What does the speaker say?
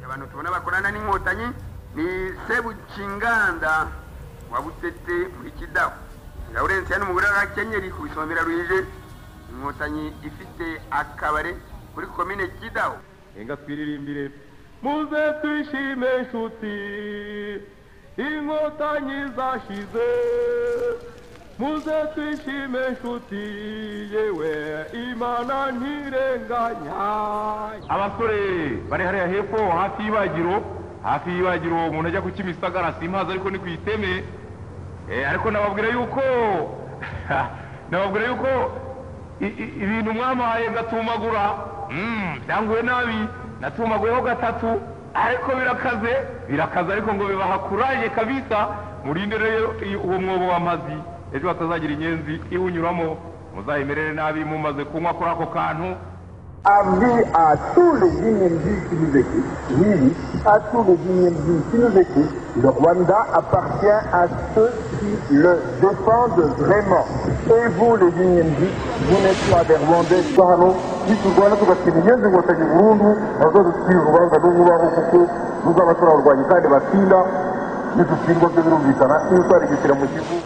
abantu tubona bakorana n'inkotanyi ni sebukinganda wa butete muri kidaho lawurence hano umugore w'akenyeri ku isomera ruhije inkotanyi ifite akabare muri komine kidaho Enga twiririmbire muze twishime inshuti inkotanyi zashize muze twishime inshuti yewe imana ntirenganya abasore bari hariya hepfo hafi y'ibagiro hafi y'ibagiro umuntu ajya ku kimisagara simpazi ariko ni ku iteme Eh, ariko nababwira yuko nababwira yuko i- i- ibintu mwamuhaye gatumagura Mm, byanguye nabi natumaguyeho gatatu ariko birakaze birakaze ariko ngo bibaha kuraje kabisa murinde rero iyo- uwo mwobo w'amazi ejo hatazagira inyenzi iwunyuramo muzayimerere nabi mumaze kunywa kuri ako kantu Avis à tous les Guinéens qui nous écoutent, oui, oui, à tous les Guinéens qui nous écoutent, le Rwanda appartient à ceux qui le défendent vraiment. Et vous, les Guinéens, vous n'êtes pas des Rwandais, pardon, ni tout voilà, tout parce que les Guinéens vont aller au monde, dans un esprit Rwanda, nous voulons recours, nous allons faire le Rwanda, les Basila, nous sommes tous les Guinéens, nous sommes tous les Guinéens,